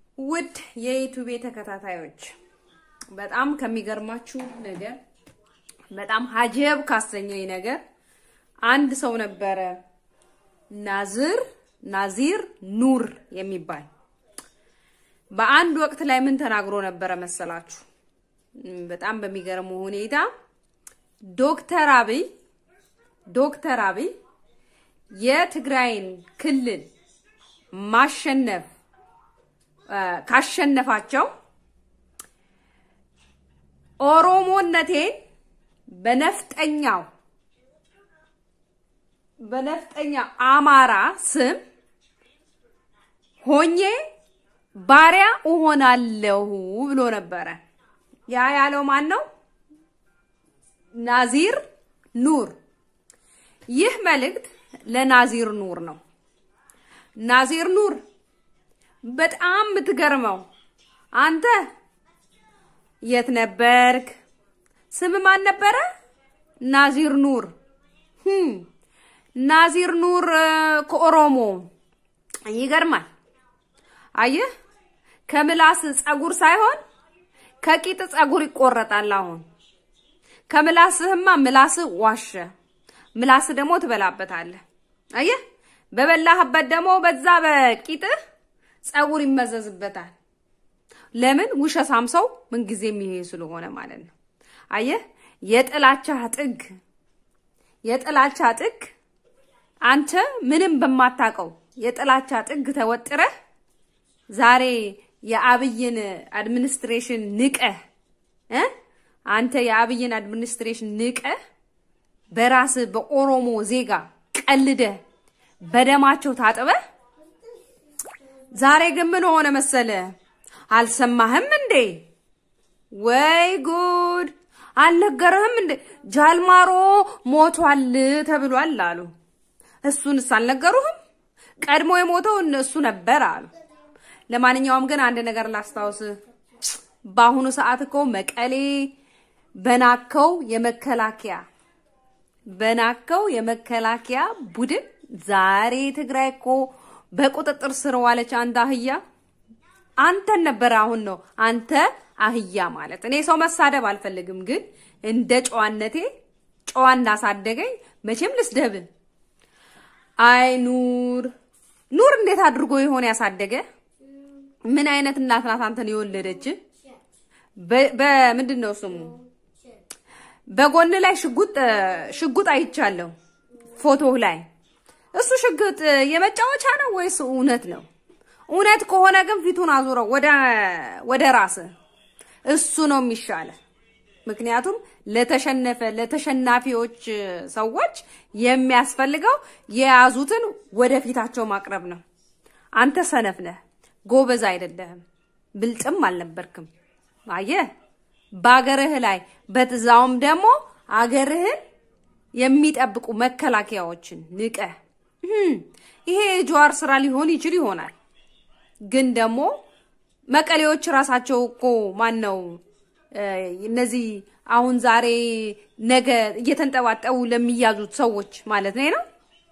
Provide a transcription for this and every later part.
ውድ የዩቱቤ ተከታታዮች በጣም ከሚገርማችሁ ነገር በጣም ሀጀብ ካሰኘኝ ነገር አንድ ሰው ነበረ ናዝር ናዚር ኑር የሚባል በአንድ ወቅት ላይ ምን ተናግሮ ነበረ መሰላችሁ? በጣም በሚገርመው ሁኔታ ዶክተር አብይ ዶክተር አብይ የትግራይን ክልል ማሸነፍ ካሸነፋቸው ኦሮሞነቴን በነፍጠኛው በነፍጠኛ አማራ ስም ሆኜ ባሪያ እሆናለሁ ብሎ ነበረ። ያ ያለው ማን ነው? ናዚር ኑር። ይህ መልእክት ለናዚር ኑር ነው። ናዚር ኑር በጣም የምትገርመው አንተ የት ነበርክ? ስም ማን ነበረ? ናዚር ኑር። ናዚር ኑር ከኦሮሞ ይገርማል። አየህ፣ ከምላስ ጸጉር ሳይሆን ከቂጥ ጸጉር ይቆረጣል። አሁን ከምላስህማ ምላስህ ዋሸ፣ ምላስህ ደግሞ ትበላበታለህ። አየህ፣ በበላህበት ደግሞ በዛ በቂጥህ ጸጉር ይመዘዝበታል። ለምን? ውሸታም ሰው ምንጊዜም ይሄ ስለሆነ ማለት ነው። አየህ፣ የጥላቻ ጥግ የጥላቻ ጥግ አንተ ምንም በማታውቀው የጥላቻ ጥግ ተወጥረህ ዛሬ የአብይን አድሚኒስትሬሽን ንቀህ እ አንተ የአብይን አድሚኒስትሬሽን ንቀህ በራስህ በኦሮሞ ዜጋ ቀልደህ በደማቸው ታጥበህ ዛሬ ግን ምን ሆነ መሰለ? አልሰማህም እንዴ? ወይ ጉድ! አልነገረህም እንዴ? ጃልማሮ ሞቷል ተብሏል አሉ። እሱንስ አልነገሩህም? ቀድሞ የሞተው እሱ ነበር አሉ። ለማንኛውም ግን አንድ ነገር ላስታውስህ። በአሁኑ ሰዓት እኮ መቀሌ በናከው የመከላከያ በናከው የመከላከያ ቡድን ዛሬ ትግራይ እኮ በቁጥጥር ስር ዋለች። አንተ አህያ አንተን ነበረ። አሁን ነው አንተ አህያ ማለት። እኔ ሰው መሳደብ አልፈልግም፣ ግን እንደ ጨዋነቴ ጨዋ እንዳሳደገኝ መቼም ልስደብ። አይ ኑር ኑር እንዴት አድርጎ የሆነ ያሳደገ ምን አይነት እናት ናት አንተን የወለደች? በምንድን ነው ስሙ? በጎን ላይ ሽጉጥ ሽጉጥ አይቻለሁ ፎቶ ላይ እሱ ሽጉጥ የመጫወቻ ነው ወይስ እውነት ነው? እውነት ከሆነ ግን ፊቱን አዙረው ወደ ወደ ራስ እሱ ነው የሚሻለ። ምክንያቱም ለተሸነፈ ለተሸናፊዎች ሰዎች የሚያስፈልገው የያዙትን ወደፊታቸው ማቅረብ ነው። አንተ ሰነፍ ነህ፣ ጎበዝ አይደለህም፣ ብልጥም አልነበርክም። አየህ በአገርህ ላይ በትዛውም ደግሞ አገርህን የሚጠብቁ መከላከያዎችን ንቀህ ይሄ የጀዋር ስራ ሊሆን ይችል ይሆናል። ግን ደግሞ መቀሌዎች ራሳቸው እኮ ማን ነው እነዚህ አሁን ዛሬ ነገ እየተንጠባጠቡ ለሚያዙት ሰዎች ማለት ነው።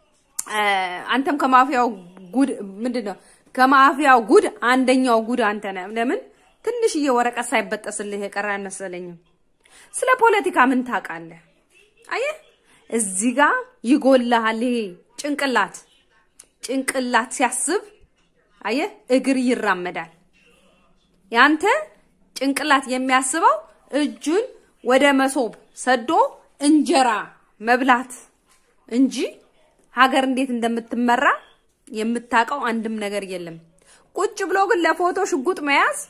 አንተም ከማፊያው ጉድ ምንድን ነው ከማፊያው ጉድ አንደኛው ጉድ አንተ ነህ። ለምን ትንሽዬ ወረቀት ሳይበጠስልህ የቀረ አይመስለኝም። ስለ ፖለቲካ ምን ታውቃለህ? አየህ እዚህ ጋር ይጎልሃል። ይሄ ጭንቅላት ጭንቅላት ሲያስብ አየህ እግር ይራመዳል። ያንተ ጭንቅላት የሚያስበው እጁን ወደ መሶብ ሰዶ እንጀራ መብላት እንጂ ሀገር እንዴት እንደምትመራ የምታውቀው አንድም ነገር የለም። ቁጭ ብሎ ግን ለፎቶ ሽጉጥ መያዝ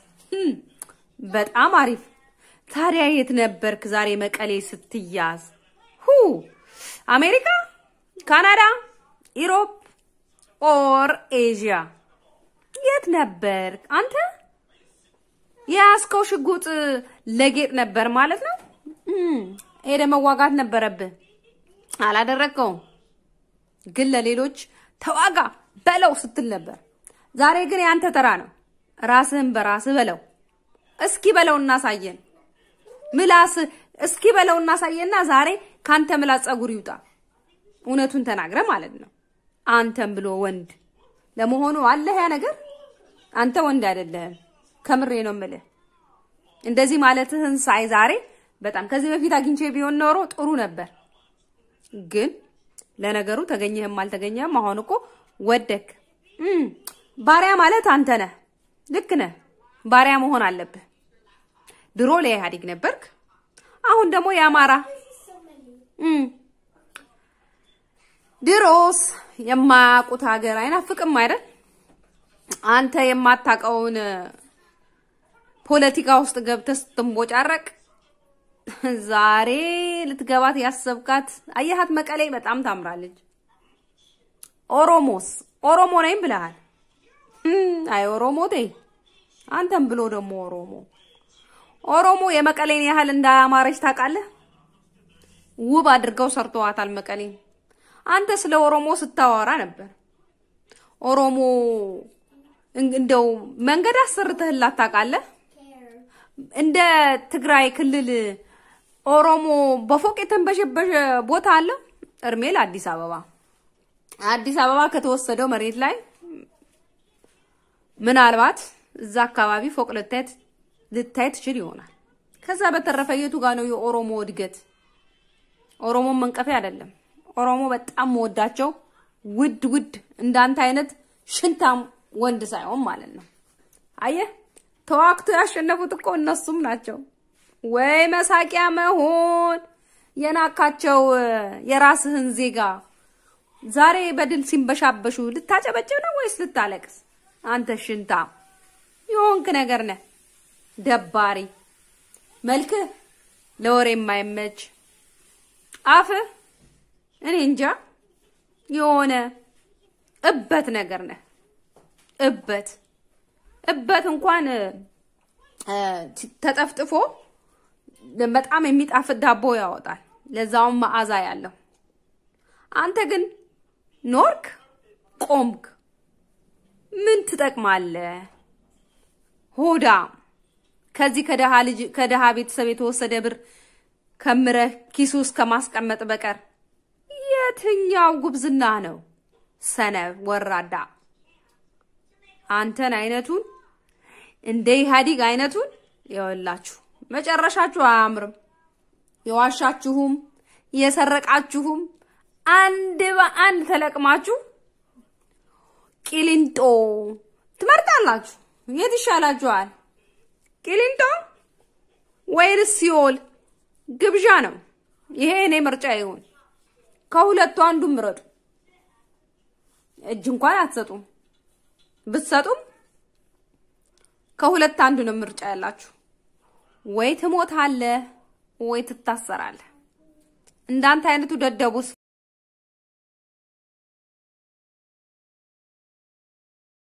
በጣም አሪፍ። ታዲያ የት ነበርክ ዛሬ መቀሌ ስትያዝ? ሁ አሜሪካ፣ ካናዳ፣ ኢሮፕ ኦር ኤዥያ የት ነበርክ አንተ? የያዝከው ሽጉጥ ለጌጥ ነበር ማለት ነው። ሄደ መዋጋት ነበረብህ፣ አላደረግከውም። ግን ለሌሎች ተዋጋ በለው ስትል ነበር። ዛሬ ግን ያንተ ተራ ነው። ራስህን በራስህ በለው። እስኪ በለው እናሳየን። ምላስ እስኪ በለው እናሳየና ዛሬ ካንተ ምላስ ጸጉር ይውጣ። እውነቱን ተናግረ ማለት ነው። አንተም ብሎ ወንድ ለመሆኑ አለህ ያ ነገር አንተ ወንድ አይደለህም። ከምሬ ነው የምልህ። እንደዚህ ማለትህን ሳይ ዛሬ በጣም ከዚህ በፊት አግኝቼ ቢሆን ኖሮ ጥሩ ነበር። ግን ለነገሩ ተገኘህም አልተገኘህም አሁን እኮ ወደክ። ባሪያ ማለት አንተ ነህ። ልክ ነህ። ባሪያ መሆን አለብህ። ድሮ ለኢህአዴግ ነበርክ፣ አሁን ደግሞ የአማራ ድሮስ የማያውቁት ሀገር አይናፍቅም አይደል? አንተ የማታውቀውን ፖለቲካ ውስጥ ገብተህ ስትንቦጫረቅ ዛሬ ልትገባት ያሰብካት አየሃት፣ መቀሌ በጣም ታምራለች። ኦሮሞስ ኦሮሞ ነኝ ብለሃል። አይ ኦሮሞ ተይ አንተም ብሎ ደግሞ ኦሮሞ ኦሮሞ የመቀሌን ያህል እንዳያማረች ታውቃለህ? ውብ አድርገው ሰርተዋታል መቀሌን። አንተ ስለ ኦሮሞ ስታወራ ነበር። ኦሮሞ እንደው መንገድ አሰርተህላት ታውቃለህ? እንደ ትግራይ ክልል ኦሮሞ በፎቅ የተንበሸበሸ ቦታ አለ? እርሜ ለአዲስ አበባ። አዲስ አበባ ከተወሰደው መሬት ላይ ምናልባት እዛ አካባቢ ፎቅ ልታይ ልታይ ትችል ይሆናል። ከዛ በተረፈ የቱ ጋር ነው የኦሮሞ እድገት? ኦሮሞን መንቀፌ አይደለም። ኦሮሞ በጣም መወዳቸው ውድ ውድ እንዳንተ አይነት ሽንታም ወንድ ሳይሆን ማለት ነው። አየህ ተዋክቶ ያሸነፉት እኮ እነሱም ናቸው። ወይ መሳቂያ መሆን የናካቸው የራስህን ዜጋ ዛሬ በድል ሲንበሻበሹ ልታጨበጭብ ነው ወይስ ልታለቅስ? አንተ ሽንታ የሆንክ ነገር ነህ። ደባሪ መልክህ ለወሬ የማይመች አፍህ እኔ እንጃ የሆነ እበት ነገር ነህ። እበት እበት እንኳን ተጠፍጥፎ በጣም የሚጣፍጥ ዳቦ ያወጣል፣ ለዛውም መዓዛ ያለው። አንተ ግን ኖርክ፣ ቆምክ፣ ምን ትጠቅማለህ? ሆዳ ከዚህ ከደሃ ልጅ ከደሃ ቤተሰብ የተወሰደ ብር ከምረህ ኪሱ ውስጥ ከማስቀመጥ በቀር የትኛው ጉብዝና ነው? ሰነፍ ወራዳ። አንተን አይነቱን እንደ ኢህአዲግ አይነቱን ይኸውላችሁ መጨረሻችሁ አያምርም። የዋሻችሁም የሰረቃችሁም አንድ በአንድ ተለቅማችሁ ቂሊንጦ ትመርጣላችሁ። የት ይሻላችኋል? ቂሊንጦ ወይንስ ሲኦል? ግብዣ ነው ይሄ። እኔ ምርጫ ይሁን። ከሁለቱ አንዱ ምረጡ። እጅ እንኳን አትሰጡም። ብትሰጡም ከሁለት አንዱ ነው ምርጫ ያላችሁ። ወይ ትሞታለህ ወይ ትታሰራለህ። እንዳንተ አይነቱ ደደቡስ